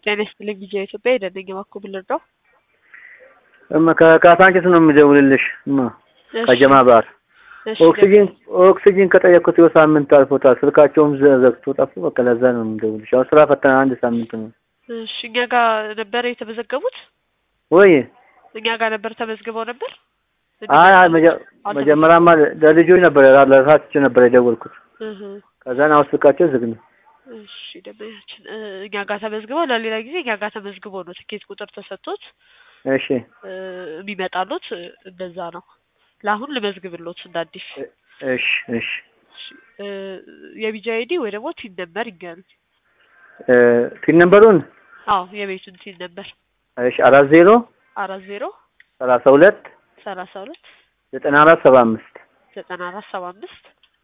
ጤና ይስጥልኝ ቪኦኤ ኢትዮጵያ የደነኛ ባኮ ብልርዳው እማ ከካሳንቺስ ነው የሚደውልልሽ እማ ከጀማ ባር ኦክሲጂን ኦክሲጂን ከጠየቅኩት ይኸው ሳምንት አልፎታል። ስልካቸውም ዘግቶ ጠፉ። በቃ ለዛ ነው የምደውልሽ። አሁን ስራ ፈተና አንድ ሳምንት ነው። እሺ እኛ ጋር ነበር የተመዘገቡት? ወይ እኛ ጋር ነበር ተመዝግበው ነበር? አይ አይ መጀመሪያማ ለልጆች ነበር ለራሳቸው ነበር የደወልኩት። እህ ከዛን አሁን ስልካቸው ዝግ ነው። እሺ ደመያችን እኛ ጋር ተመዝግበው ለሌላ ጊዜ እኛ ጋር ተመዝግበው ነው ትኬት ቁጥር ተሰጥቶት እሺ የሚመጣሉት እንደዛ ነው። ለአሁን ልመዝግብሎት እንደ አዲስ። እሺ እሺ የቢጂ አይዲ ወይ ደግሞ ቲን ነበር ይገኙ። ቲን ነምበሩን አዎ የቤቱን ቲን ነበር እሺ አራት ዜሮ አራት ዜሮ ሰላሳ ሁለት ሰላሳ ሁለት ዘጠና አራት ሰባ አምስት ዘጠና አራት ሰባ አምስት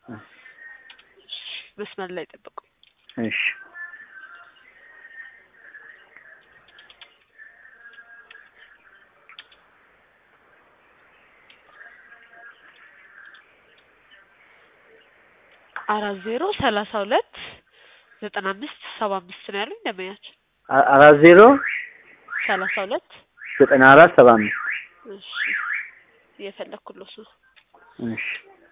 መስመር ላይ ጠብቁ። እሺ አራት ዜሮ ሰላሳ ሁለት ዘጠና አምስት ሰባ አምስት ነው ያሉኝ ደመያችን። አራት ዜሮ ሰላሳ ሁለት ዘጠና አራት ሰባ አምስት እሺ እየፈለኩሎት ነው። እሺ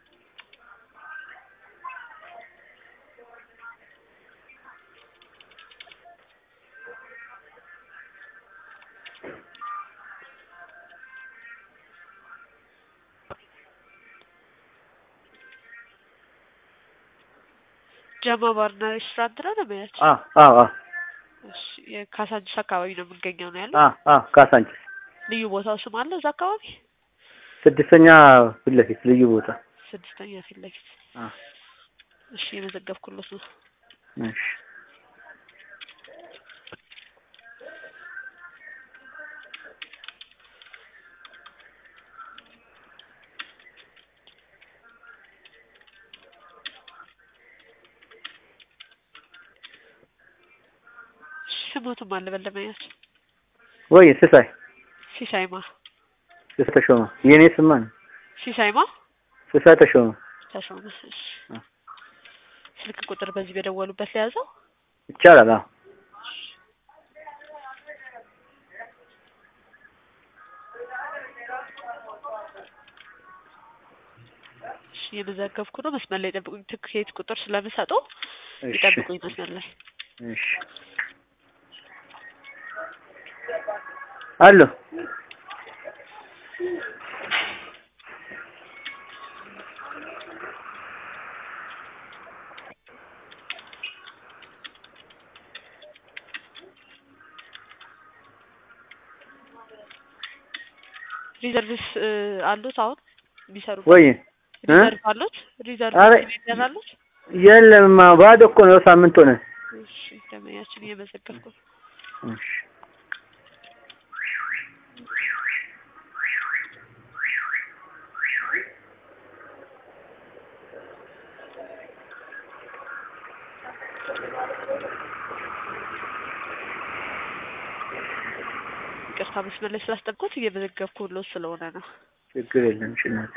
ጀማ ባርና ሬስቶራንት ነው ደመያችን? አዎ አዎ አዎ እሺ የካሳንቺስ አካባቢ ነው የምንገኘው ነው ያለው። አዎ አዎ ካሳንቺስ ልዩ ቦታው ስም አለ እዛ አካባቢ? ስድስተኛ ፊት ለፊት ልዩ ቦታ ስድስተኛ ፊት ለፊት። አ እሺ የመዘገብኩሎት ነው። እሺ ስሞቱም አለ በለመያችን ወይ ስሳይ ሲሳይማ ስሳይ ተሾመ የኔ ስማ ነው ሲሳይማ ስሳይ ተሾመ ተሾመ። እሺ ስልክ ቁጥር በዚህ በደወሉበት ለያዘው ይቻላል። አዎ እሺ የመዘገብኩ ነው። መስመር ላይ ጠብቁኝ። ትኬት ቁጥር ስለምሰጡ እሺ ይጠብቁኝ መስመር ላይ እሺ አሎ ሪዘርቭስ አሉት አሁን የሚሰሩ ወይ እ ሪዘርቭ አሉት ሪዘርቭ አረ ሲሊንደር አሉት። የለም ባዶ እኮ ነው። ሳምንት ሆነ። እሺ ደመያችን እየመዘገብኩ ነው። እሺ ይቅርታ መስመር ላይ ስላስጠብቁት እየመዘገብኩ ሎት ስለሆነ ነው። ችግር የለም። እሺ እናቴ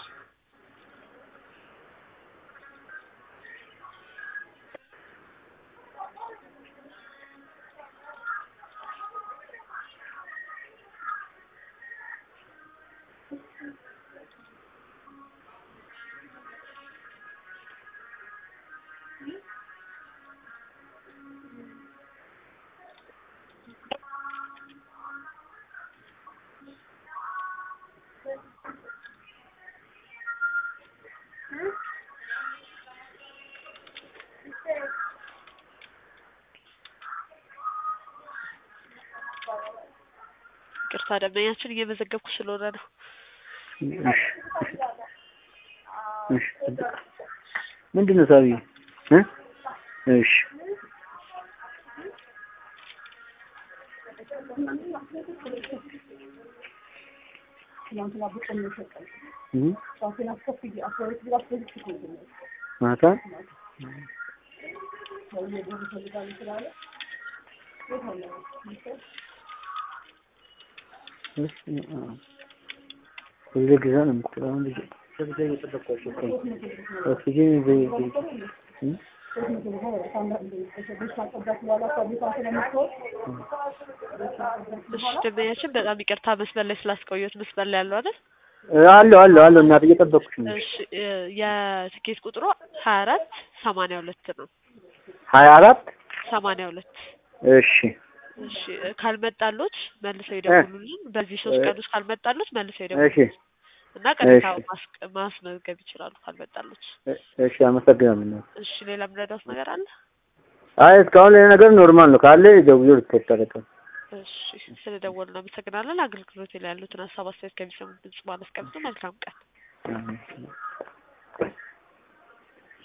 ይቅርታ ደመኛችን እየመዘገብኩ ስለሆነ ነው። እሺ እሺ ምንድን ነው ሳቢ እ እሺ እ ማታ ሁሉ ጊዜ ነው የምትለው አሁን ልጅ ከጊዜ እየጠበቅኳቸው እኮ ነው። ኦክሲጂን በይ በይ እ እሺ ደንበኛችን በጣም ይቅርታ መስመር ላይ ስላስቆየሁት መስመር ላይ ያለው አይደል? አለሁ አለሁ አለሁ እናት እየጠበኩሽ ነው። እሺ እ የትኬት ቁጥሩ ሀያ አራት ሰማንያ ሁለት ነው። ሀያ አራት ሰማንያ ሁለት እሺ እሺ እ ካልመጣሎት መልሰው ይደውሉልን። በዚህ ሶስት ቀን ውስጥ ካልመጣሎት መልሰው እሺ ይደውሉልን እና ቅሬታ እሺ። ማስቀ- ማስመዝገብ ይችላሉ ካልመጣሎት። እ- እሺ አመሰግናለሁ እናት። እሺ ሌላ የምረዳት ነገር አለ? አይ እስካሁን ይሄ ነገር ኖርማል ነው ካለ ደውዬ ሪፖርት አደርጋለሁ። እሺ ስለደወሉ እናመሰግናለን። አገልግሎት ላይ ያሉትን ሀሳብ አስተያየት ከሚሰሙት ድምጽ ማመስገን መልካም ቀን። አሜን።